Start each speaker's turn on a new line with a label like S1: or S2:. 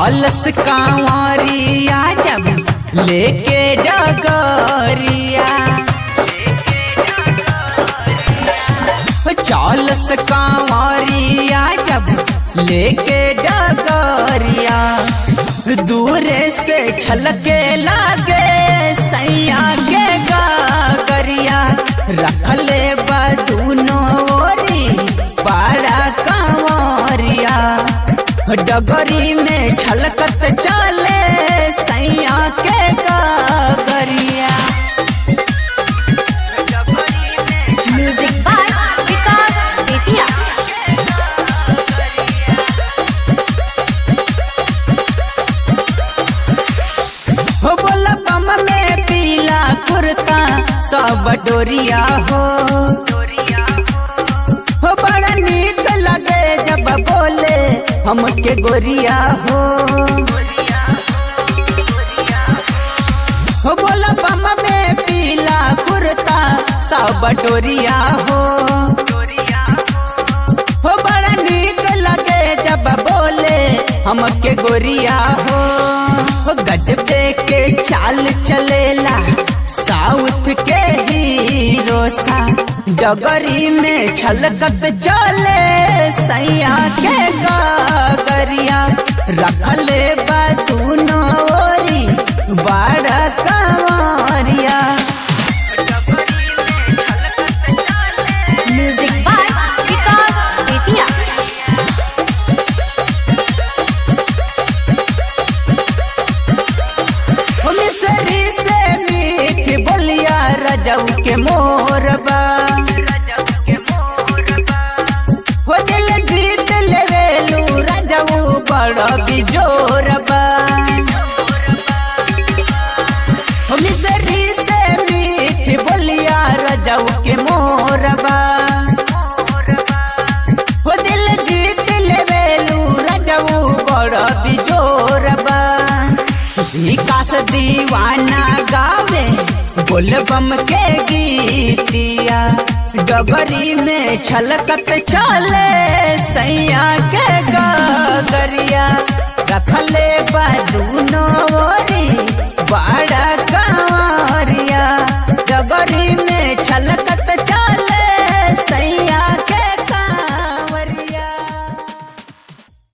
S1: चौलस कांवरिया जब लेके डगरिया चौलस कांवरिया जब लेके डगरिया दूरे से छलके लागे सैया के गागरिया रखले बदूनो ओरी बड़ा कांवरिया डगरी में छलकत चले सैया के गागरिया
S2: म्यूजिक बाय विकास बेतिया
S1: हो बोला बम में पीला कुर्ता सब डोरिया हो हो बड़ा नीक लगे जब बोले हमके गोरिया हो हो बोला बम में पीला कुर्ता सब डोरिया हो हो बड़ा नीक लगे जब बोले हमके गोरिया हो हो गजबे के चाल चलेला साउथ के हीरो सा डगरी में छलकत चले सैया के गागरिया रखले बतूनो ओरी बड़ा कंवरिया
S2: म्यूजिक बाय विकास बेतिया
S1: हो मिसरी से मीठ बोलिया रजऊ के मोरबा हो दिल जीत लेवेलू रजऊ बड़ा बिजोरबा हो मिसरी से मीठ बोलिया रजऊ के मोरबा हो दिल जीत लेवेलू रजऊ बड़ा बिजोरबा विकास दीवाना गावे बोलबम के गीतिया डगरी में छलकत चले सैया के गगरिया रखले बदूनो